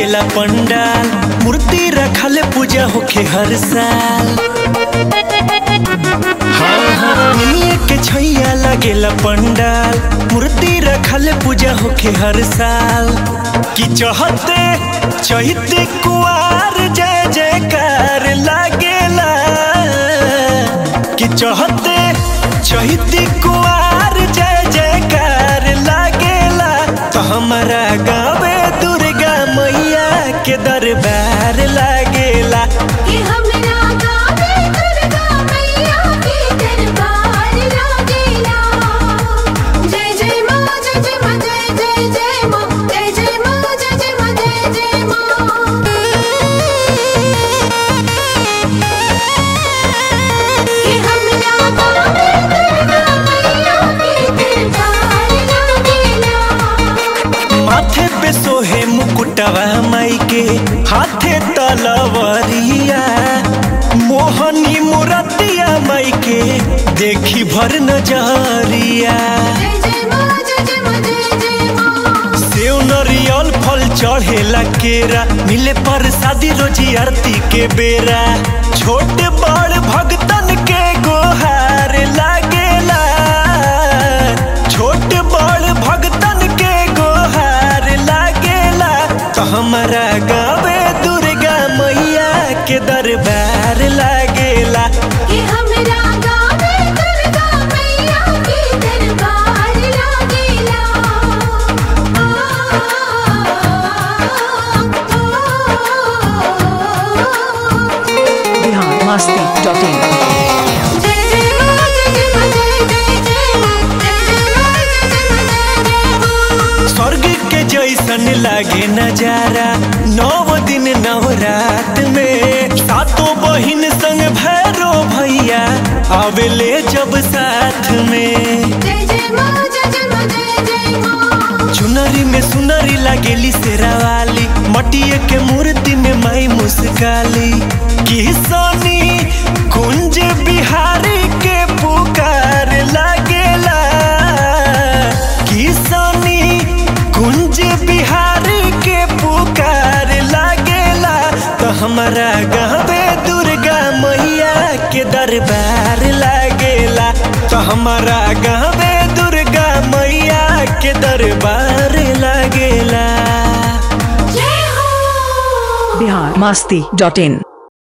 लागेला पंडाल मूर्ति रखल पूजा होखे हर साल हाँ हाँ निमिया के छैया लागेला पंडाल मूर्ति रखल पूजा होखे हर साल कि चहते चहिते कुआर जय जयकार लागेला कि चहते चहिते कुआर जय जयकार लागेला तो हमारा गावे दुर्गा मैया के दरबार लागेला कि हमरा गावे दुर्गा मैया के दरबार लागेला जय जय माँ जय जय माँ जय जय जय माँ जय जय माँ जय जय माँ जय जय माँ कि हमरा गावे दुर्गा मैया के दरबार लागेला माथे पे सोहे मुकुटवा माई के हाथे तलवरिया मोहनी मुरतिया माई के देखी भर नजरिया जय जय माँ जय जय माँ जय जय माँ सेव नरियल फल चढ़ेला केरा मिले पर शादी रोजी आरती के बेरा छोटे बड़ भगतन के गोहार लागेला छोटे बड़ भगतन के गोहार लागेला तो हमारा गावे दुर्गा मैया के दरबार लागेला कि हमरा गावे दुर्गा मैया के दरबार लागेला बिहार मस्ती डॉट इन जय जय माँ जय जय माँ जय जय जय माँ जय जय माँ जय जय माँ जय जय माँ स्वर्ग के जैसन लागे नजारा नौ दिन नौ रात में सातों बहिन संग भैरो भैया आवेले जब साथ में जय जय माँ जय जय माँ जय जय माँ चुनरी में सुनरी लागेली शेरावाली मटिए के मूर्ति में माई मुस्काली किसनी कुंज बिहारी के पुकार लागेला किसनी कुंज बिहारी के पुकार लागेला तो हमारा गावे दुर्गा मैया के दरबार लागेला तो हमारा गावे दुर्गा मैया के दरबार लागेला जय हो बिहार मस्ती डॉट इन